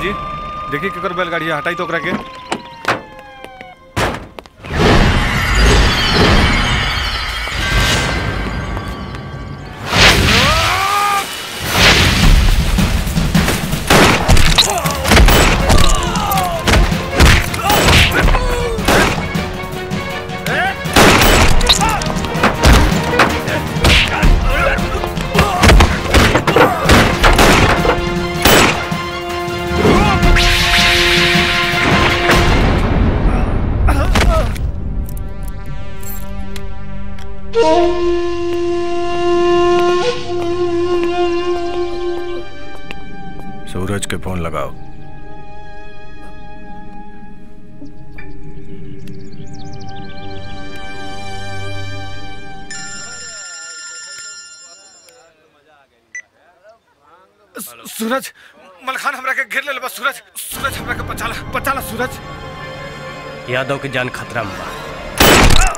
बाबूजी देखिए केकर बैलगाड़ी है, हटाई तो ओकरा के सूरज के फोन लगाओ सू- सूरज मलखान हमरा के घेर ले बस सूरज सूरज हमरा के बचाला बचाला सूरज यादव के जान खतरा में बा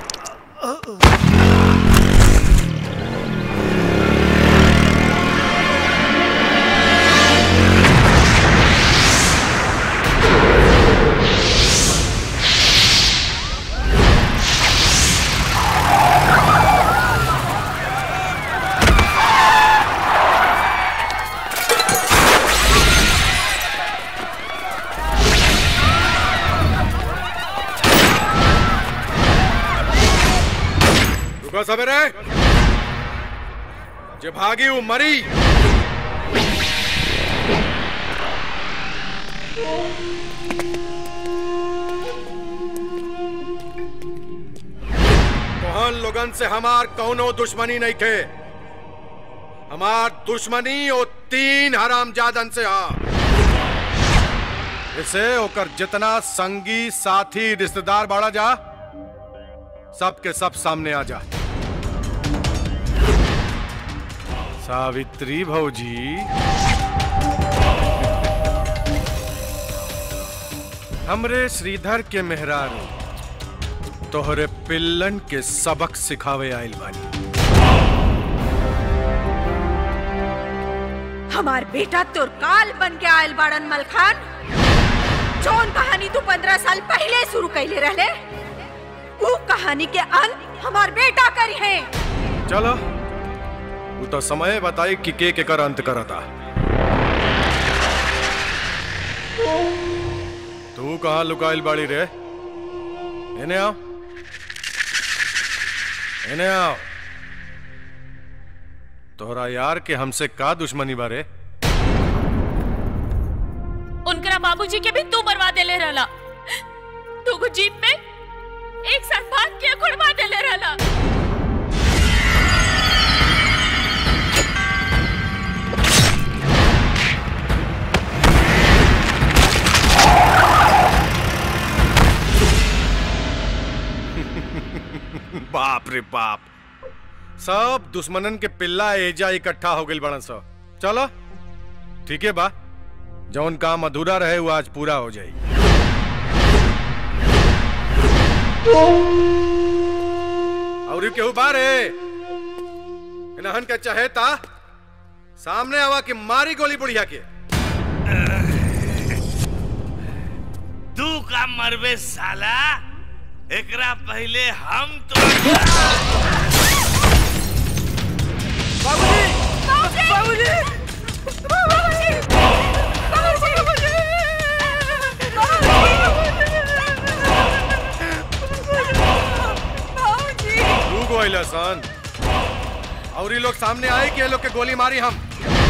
रुको सवेरे जे भागी वो मरी तोहन लोगन से हमार कौनो दुश्मनी नहीं थे हमार दुश्मनी ओ तीन हरामजादन से हा इसे ओकर जितना संगी साथी रिश्तेदार बाड़ा जा सबके सब सामने आ जा सावित्री भौजी हमरे श्रीधर के मेहरारू तोहरे पिल्लन के सबक सिखावे आइल बानी हमार बेटा तोर काल बन के आयल बाड़न मलखान जौन कहानी तू पंद्रह साल पहले शुरू कैले रहले वो कहानी के अंत हमार बेटा करी है चलो वो तो समय बताई कि के के कर अंत करता तू कहाँ लुकाइल बाड़ी रे इन्हें आओ इन्हें आओ तोहरा यार के हमसे का दुश्मनी बारे उनकरा बाबूजी के भी तू मरवा देले रहला तू को जीप में एक साथ भाग के गुड़वा देले रहला बाप रे बाप सब दुश्मनन के पिल्ला एजा इकट्ठा हो गइल बड़न सब चलो ठीक है बा जौन काम अधूरा रहे वो आज पूरा हो जाई और यू केहू बारे इनहन के चहेता सामने आवा के मारी गोली बुढ़िया के तू का मरबे साला एकरा पहले हम तो तू गोइला सन और ये लोग सामने आए कि ये लोग के गोली मारी हम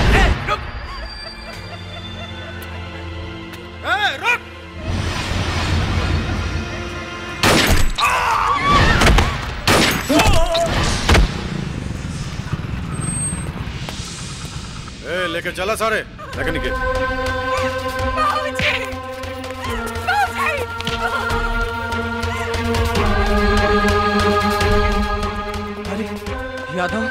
ए, रुक ए, लेके चला सारे लेके निकल अरे यादव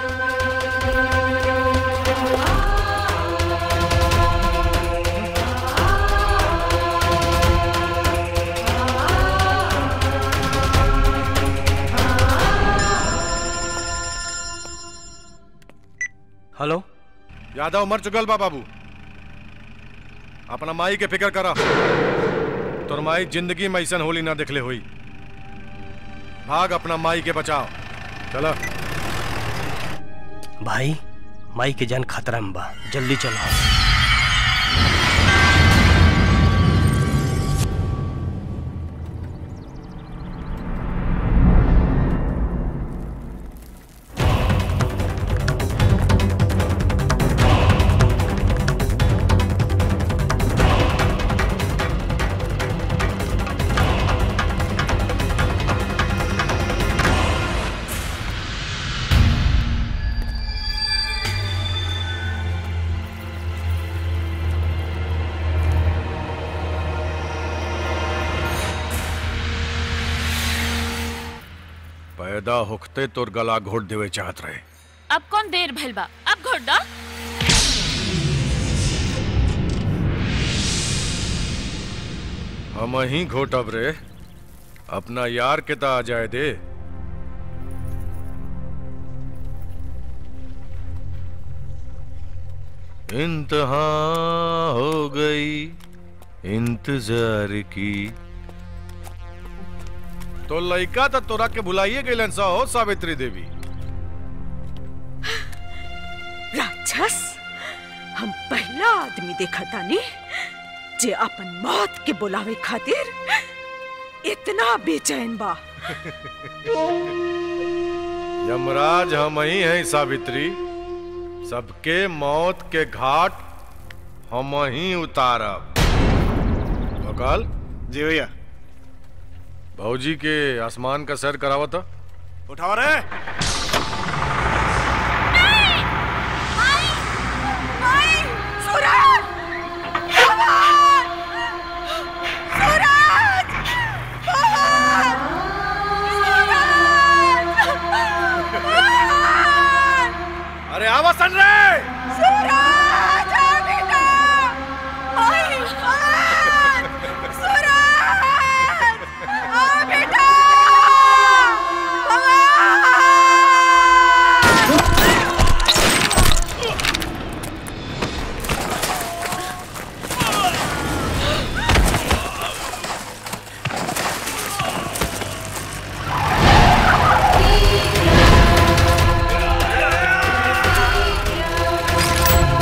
हेलो यादव मर चुकल बा बाबू अपना माई के फिक्र करा तोर माई जिंदगी में ऐसा होली ना देखले हुई भाग अपना माई के बचाओ चलो भाई माई के जान खतरा में बा जल्दी चलो पैदा होखते तोर गला घोट देवे चाहत रहे अब कौन देर भइल बा अब घोट दा हम ही घोटब रे अपना यार के ता आ जाए दे इंतहा हो गई इंतजार की तो लइका तो तोरा के भुलाइए गइलन सा हो सावित्री देवी राक्षस हम पहला आदमी देखा तानी जे अपन मौत के बुलावे खातिर इतना बेचैन बा यमराज हम ही हैं सावित्री सबके मौत के घाट हम ही उतारब बकाल जी भैया भौजी के आसमान का सैर करावत था उठाओ रे सूरज भगवान! सूरज भगवान! सूरज भगवान! अरे आवा सन रे सूरज आ बेटा आई भगवान! सूरज आ बेटा भगवान! ¡Ay,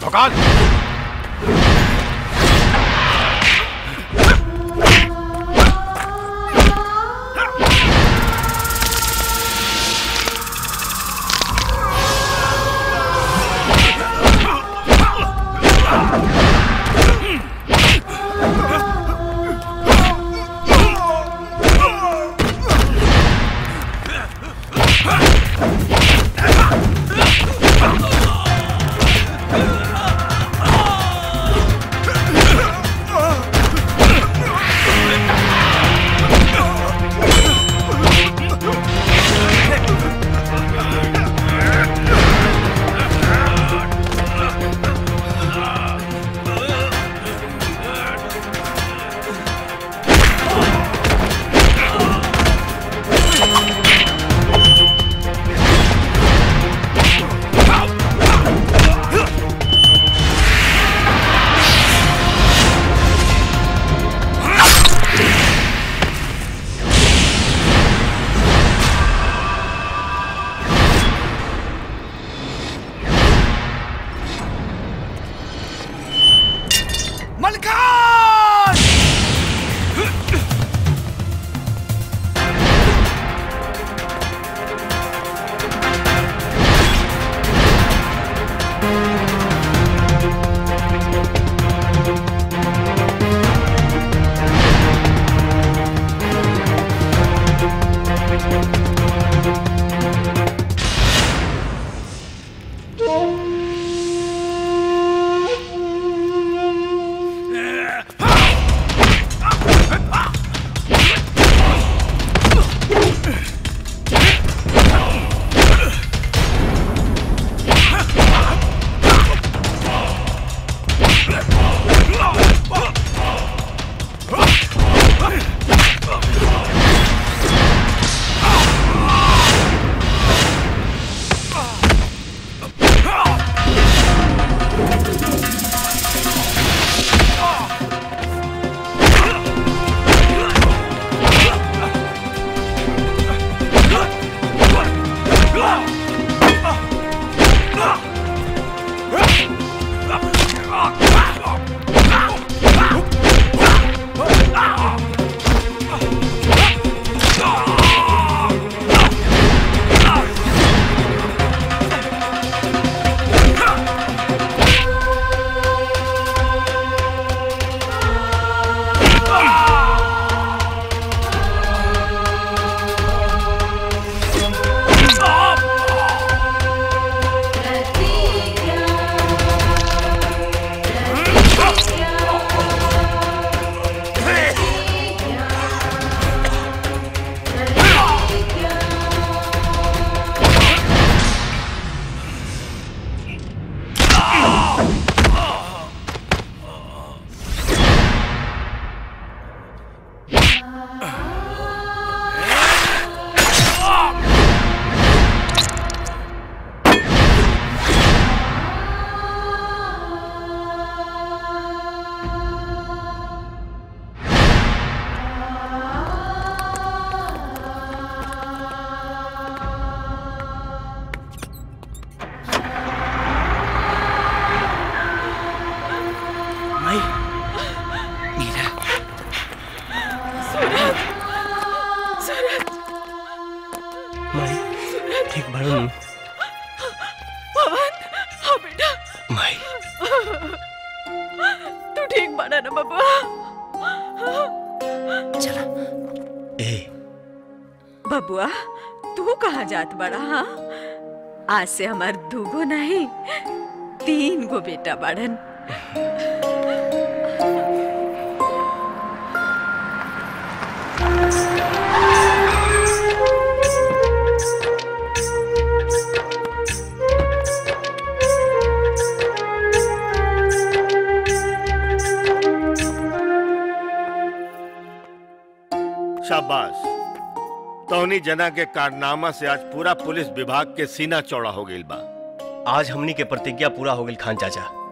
ठोकाल मलकान माई मीरा माई ठीक बाड़ू नु पवन हाँ बेटा माई तू ठीक बना ना बबुआ चला ए बबुआ तू कहाँ जात बड़ा हाँ आज से हमार दूगो नहीं तीन गो बेटा बाड़न शाबाश तोहनी जना के कारनामा से आज पूरा पुलिस विभाग के सीना चौड़ा हो गई बा आज हमनी के प्रतिज्ञा पूरा हो गई खान चाचा